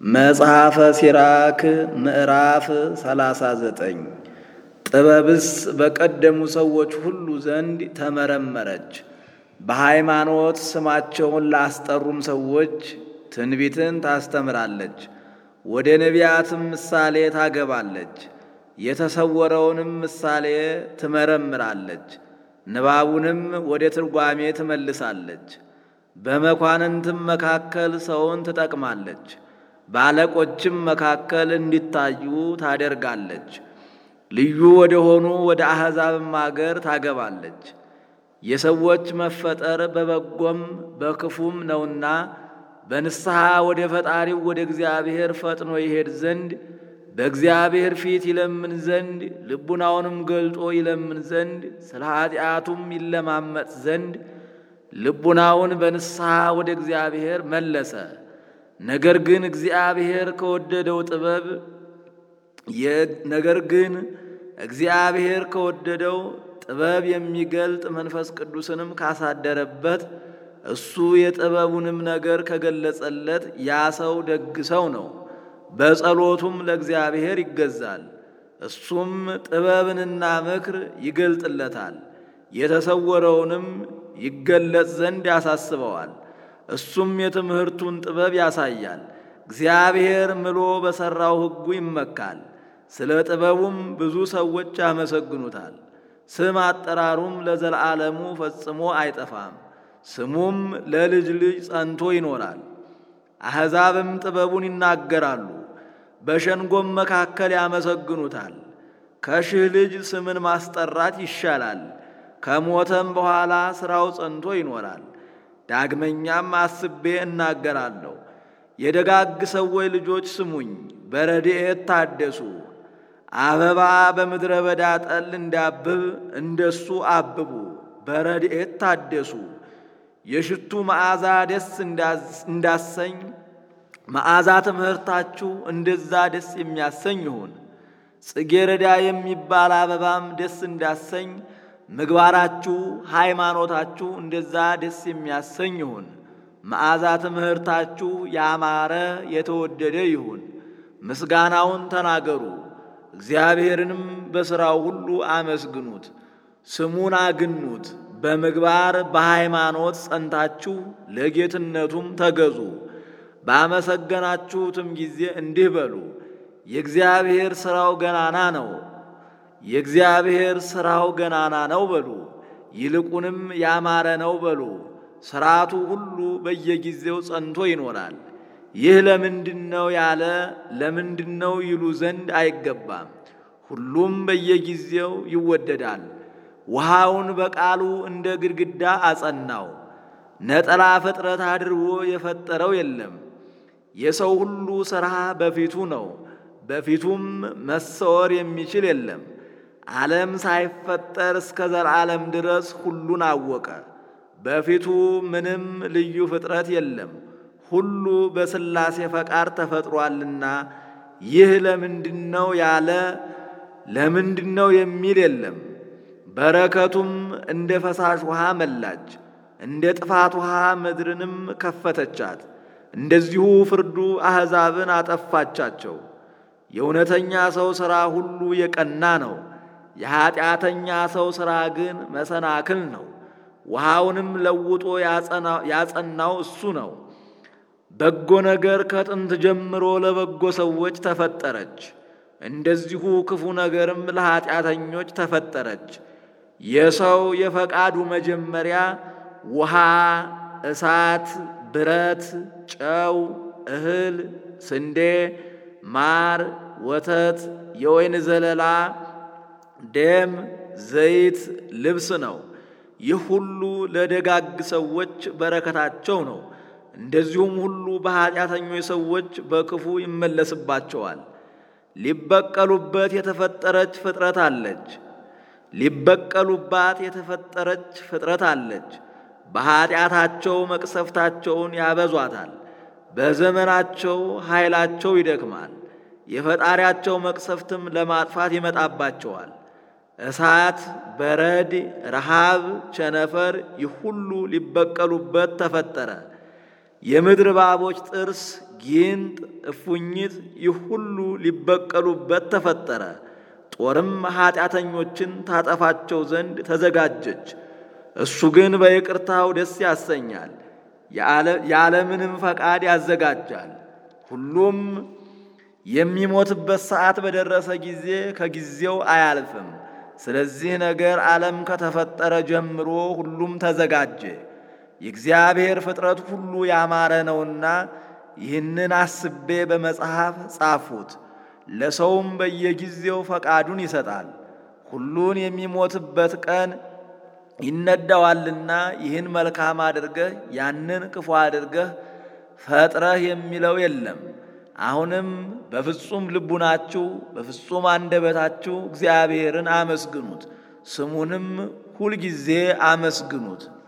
መጽሐፈ ሲራክ ምዕራፍ 39 ጥበብስ በቀደሙ ሰዎች ሁሉ ዘንድ ተመረመረች። በሃይማኖት ስማቸውን ላስጠሩም ሰዎች ትንቢትን ታስተምራለች። ወደ ነቢያትም ምሳሌ ታገባለች። የተሰወረውንም ምሳሌ ትመረምራለች። ንባቡንም ወደ ትርጓሜ ትመልሳለች። በመኳንንትም መካከል ሰውን ትጠቅማለች። በአለቆችም መካከል እንዲታዩ ታደርጋለች። ልዩ ወደ ሆኑ ወደ አሕዛብም አገር ታገባለች። የሰዎች መፈጠር በበጎም በክፉም ነውና በንስሐ ወደ ፈጣሪው ወደ እግዚአብሔር ፈጥኖ ይሄድ ዘንድ በእግዚአብሔር ፊት ይለምን ዘንድ ልቡናውንም ገልጦ ይለምን ዘንድ ስለ ኃጢአቱም ይለማመጥ ዘንድ ልቡናውን በንስሐ ወደ እግዚአብሔር መለሰ። ነገር ግን እግዚአብሔር ከወደደው ጥበብ ነገር ግን እግዚአብሔር ከወደደው ጥበብ የሚገልጥ መንፈስ ቅዱስንም ካሳደረበት እሱ የጥበቡንም ነገር ከገለጸለት ያ ሰው ደግ ሰው ነው። በጸሎቱም ለእግዚአብሔር ይገዛል። እሱም ጥበብንና ምክር ይገልጥለታል። የተሰወረውንም ይገለጽ ዘንድ ያሳስበዋል። እሱም የትምህርቱን ጥበብ ያሳያል። እግዚአብሔር ምሎ በሠራው ሕጉ ይመካል። ስለ ጥበቡም ብዙ ሰዎች ያመሰግኑታል። ስም አጠራሩም ለዘላለሙ ፈጽሞ አይጠፋም። ስሙም ለልጅ ልጅ ጸንቶ ይኖራል። አሕዛብም ጥበቡን ይናገራሉ፣ በሸንጎም መካከል ያመሰግኑታል። ከሺህ ልጅ ስምን ማስጠራት ይሻላል፣ ከሞተም በኋላ ሥራው ጸንቶ ይኖራል። ዳግመኛም አስቤ እናገራለሁ። የደጋግ ሰዎች ልጆች ስሙኝ፣ በረድኤት ታደሱ። አበባ በምድረ በዳ ጠል እንዳብብ እንደሱ አብቡ፣ በረድኤት ታደሱ። የሽቱ መዓዛ ደስ እንዳሰኝ መዓዛ ትምህርታችሁ እንደዛ ደስ የሚያሰኝ ይሁን። ጽጌረዳ የሚባል አበባም ደስ እንዳሰኝ ምግባራችሁ ሃይማኖታችሁ እንደዛ ደስ የሚያሰኝ ይሁን። መዓዛ ትምህርታችሁ ያማረ የተወደደ ይሁን። ምስጋናውን ተናገሩ፣ እግዚአብሔርንም በሥራው ሁሉ አመስግኑት፣ ስሙን አግኑት። በምግባር በሃይማኖት ጸንታችሁ ለጌትነቱም ተገዙ። ባመሰገናችሁትም ጊዜ እንዲህ በሉ፣ የእግዚአብሔር ሥራው ገናና ነው የእግዚአብሔር ሥራው ገናና ነው በሉ። ይልቁንም ያማረ ነው በሉ። ሥርዓቱ ሁሉ በየጊዜው ጸንቶ ይኖራል። ይህ ለምንድን ነው ያለ ለምንድን ነው ይሉ ዘንድ አይገባም። ሁሉም በየጊዜው ይወደዳል። ውሃውን በቃሉ እንደ ግድግዳ አጸናው። ነጠላ ፍጥረት አድርጎ የፈጠረው የለም። የሰው ሁሉ ሥራ በፊቱ ነው፣ በፊቱም መሰወር የሚችል የለም። ዓለም ሳይፈጠር እስከ ዘላለም ድረስ ሁሉን አወቀ። በፊቱ ምንም ልዩ ፍጥረት የለም። ሁሉ በሥላሴ ፈቃድ ተፈጥሯልና ይህ ለምንድነው ያለ ለምንድነው የሚል የለም። በረከቱም እንደ ፈሳሽ ውሃ መላች፣ እንደ ጥፋት ውሃ ምድርንም ከፈተቻት። እንደዚሁ ፍርዱ አሕዛብን አጠፋቻቸው። የእውነተኛ ሰው ሥራ ሁሉ የቀና ነው። የኀጢአተኛ ሰው ሥራ ግን መሰናክል ነው። ውሃውንም ለውጦ ያጸናው እሱ ነው። በጎ ነገር ከጥንት ጀምሮ ለበጎ ሰዎች ተፈጠረች። እንደዚሁ ክፉ ነገርም ለኀጢአተኞች ተፈጠረች። የሰው የፈቃዱ መጀመሪያ ውሃ፣ እሳት፣ ብረት፣ ጨው፣ እህል፣ ስንዴ፣ ማር፣ ወተት፣ የወይን ዘለላ ደም፣ ዘይት፣ ልብስ ነው። ይህ ሁሉ ለደጋግ ሰዎች በረከታቸው ነው። እንደዚሁም ሁሉ በኀጢአተኞች ሰዎች በክፉ ይመለስባቸዋል። ሊበቀሉበት የተፈጠረች ፍጥረት አለች። ሊበቀሉባት የተፈጠረች ፍጥረት አለች። በኀጢአታቸው መቅሰፍታቸውን ያበዟታል። በዘመናቸው ኃይላቸው ይደክማል። የፈጣሪያቸው መቅሰፍትም ለማጥፋት ይመጣባቸዋል። እሳት፣ በረድ፣ ረሃብ፣ ቸነፈር ይህ ሁሉ ሊበቀሉበት ተፈጠረ። የምድር እባቦች ጥርስ ጊንጥ፣ እፉኝት ይህ ሁሉ ሊበቀሉበት ተፈጠረ። ጦርም ኀጢአተኞችን ታጠፋቸው ዘንድ ተዘጋጀች። እሱ ግን በይቅርታው ደስ ያሰኛል፣ የዓለምንም ፈቃድ ያዘጋጃል። ሁሉም የሚሞትበት ሰዓት በደረሰ ጊዜ ከጊዜው አያልፍም። ስለዚህ ነገር ዓለም ከተፈጠረ ጀምሮ ሁሉም ተዘጋጀ። የእግዚአብሔር ፍጥረት ሁሉ ያማረ ነውና ይህንን አስቤ በመጽሐፍ ጻፉት። ለሰውም በየጊዜው ፈቃዱን ይሰጣል። ሁሉን የሚሞትበት ቀን ይነዳዋልና ይህን መልካም አድርገህ ያንን ክፉ አድርገህ ፈጥረህ የሚለው የለም። አሁንም በፍጹም ልቡናችሁ በፍጹም አንደበታችሁ እግዚአብሔርን አመስግኑት፣ ስሙንም ሁልጊዜ አመስግኑት።